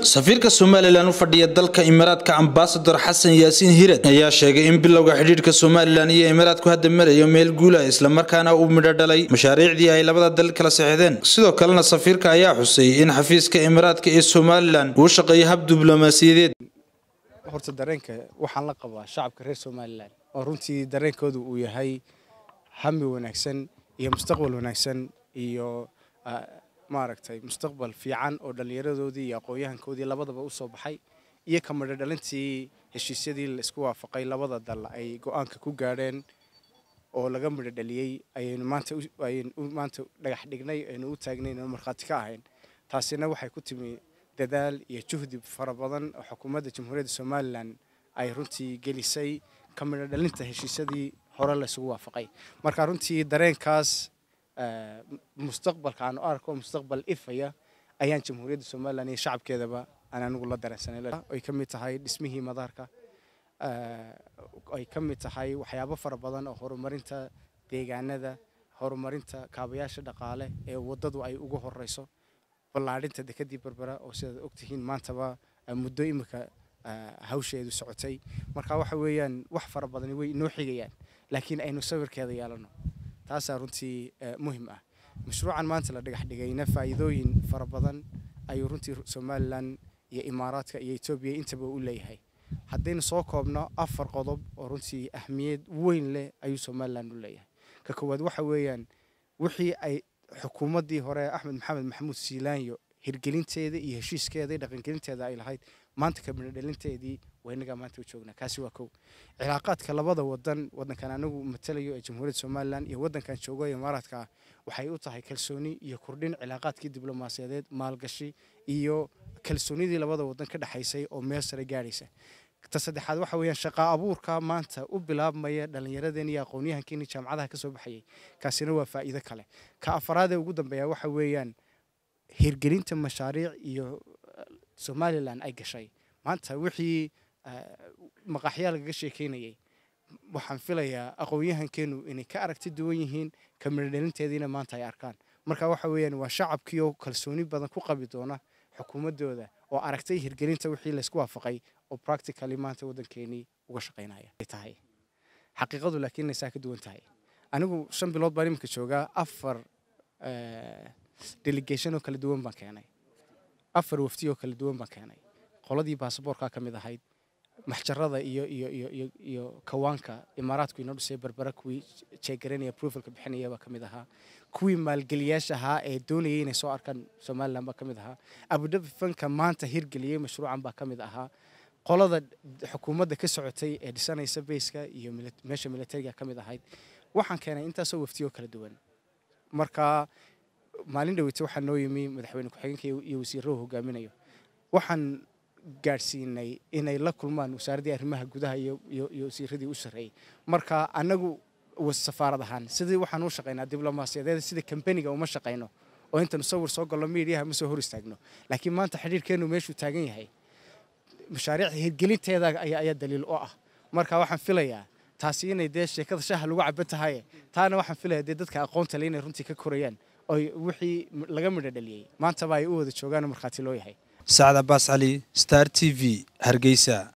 safiirka somalilan u fadhiya dalka imaaraadka ambasador xasan yaasiin hired ayaa sheegay in bilowga xidhiidhka somalilan iyo imaaraadku hadda marayo meel guula islamarkaana uu midho dhalay mashaariicdii ay labada dal kala sexdeen sidoo kalena safiirka ayaa xusay in xafiiska imaaraadka ee somalilan uu shaqeeyo hab diblomaasiyadeed horta dareenka waxaan la qabaa shacabka reer somalilan oo runtii dareenkoodu uu yahay hami wanaagsan iyo mustaqbal wanaagsan iyo maaragtay mustaqbal fiican oo dhallinyaradoodii iyo aqoon-yahankoodii labadaba u soo baxay iyo ka midho dhalintii heshiisyadii la isku waafaqay labada dal ay go-aanka ku gaadheen oo laga midho dhaliyey ayaynu maanta ayaynu maanta dhagax dhignay aynu u taagnay inaynu markhaati ka ahayn taasina waxay ku timi dadaal iyo juhdi fara badan oo xukuumadda jamhuuriyadda somalilan ay runtii gelisay ka midho dhalinta heshiisyadii hore la isugu waafaqay marka runtii dareenkaas mustaqbalka aan u arko mustaqbal ifaya ayaan jamhuuriyadda somalilan iyo shacabkeedaba aan anigu la dareensanay ay ka mid tahay dhismihii madaarka ay ka mid tahay waxyaabo fara badan oo horumarinta deegaanada horumarinta kaabayaasha dhaqaale ee waddadu ay ugu horeyso ballaadhinta dekadii berbera oo sidaad ogtihiin maantaba muddo imika hawsheedu socotay marka waxa weeyaan wax fara badani way inoo xigayaan laakiin aynu sawirkeeda yeelano taasaa runtii muhim ah mashruucan maanta la dhagax dhigayna faa'iidooyin fara badan ayuu runtii somalilan iyo imaaraadka iyo etoobiya intaba u leeyahay haddaynu soo koobno afar qodob oo runtii ahmiyad weyn leh ayuu somalilan u leeyahay ka koowaad waxa weeyaan wixii ay xukuumaddii hore axmed maxamed maxamuud siilaanyo hirgelinteeda iyo heshiiskeeda iyo dhaqangelinteeda ay lahayd maanta kabinadhalinteedii waynagaa maanta u joognaa kaasi waa kow cilaaqaadka labada wadan wadankan anagu matalayo ee jamhuuriyadda somalilan iyo wadankan joogo imaaraadka ah waxay u tahay kalsooni iyo kordhin cilaaqaadkii diblomaasiyadeed maalgashi iyo kalsoonidii labada wadan ka dhexaysay oo meel sare gaadhaysa ta saddexaad waxa weeyaan shaqaa abuurka maanta u bilaabmaya dhallinyaradeen iyo aqoon-yahankeeni jaamacadaha ka soo baxayay kaasina waa faa'iido kale ka afaraadee ugu dambeeya waxa weeyaan hirgelinta mashaariic iyo somalilan ay gashay maanta wixii maqaxyaa lagaga sheekeynayay waxaan filayaa aqoon-yahankeenu inay ka aragti duwan yihiin ka midhodhalinteediina maanta ay arkaan marka waxa weeyaan waa shacabkii oo kalsooni badan ku qabi doona xukuumaddooda oo aragtay hirgelinta wixii laysku waafaqay oo practically maanta waddankeenii uga shaqaynaya tahay xaqiiqadu laakiin inay saa ka duwan tahay anigu shan bilood baan iminka joogaa afar delegation oo kala duwan baan keenay afar wafti oo kala duwan baan keenay qoladii baasaboorkaa ka mid ahayd maxjarada iyo iyo iyo iyo iyo kawaanka imaaraadku inoo dhisay berbera kuwii jeegaranaya proofalka bixinaya baa ka mid ahaa kuwii maalgeliyaasha ahaa ee doonayay inay soo arkaan somalilan baa ka mid ahaa abudabi fanka maanta hirgeliyey mashruucan baa ka mid ahaa qolada xukuumadda ka socotay ee dhisanaysa bayska iyo meesha militariga ka mid ahayd waxaan keenay intaasoo waftiyo kala duwan marka maalin dhaweyta waxaa noo yimi madaxweyne ku-xigeenka iyo wasiirrahu hogaaminayo waxaan gaadhsiinay inay la kulmaan wasaaraddii arrimaha gudaha iyo wasiiradii u sarreeyey marka annagu safaarad ahaan sidii waxaan u shaqaynaa diblomaasiyadeed sida kambaniga uma shaqayno oo intanu sawir soo gallo miidiyaha ma soo hor istaagno laakiin maanta xidhiirkeennu meeshuu taagan yahay mashaariicda hirgelinteeda ayaa daliil u ah marka waxaan filayaa taasi inay dee sheekada shaha lagu caban tahaye taana waxaan filayaa dee dadka aqoonta le inay runtii ka korayaan oy wixii laga midho dhaliyey maantaba ay u wada joogaan markhaati loo yahay sacad cabaas cali star t v hargeysa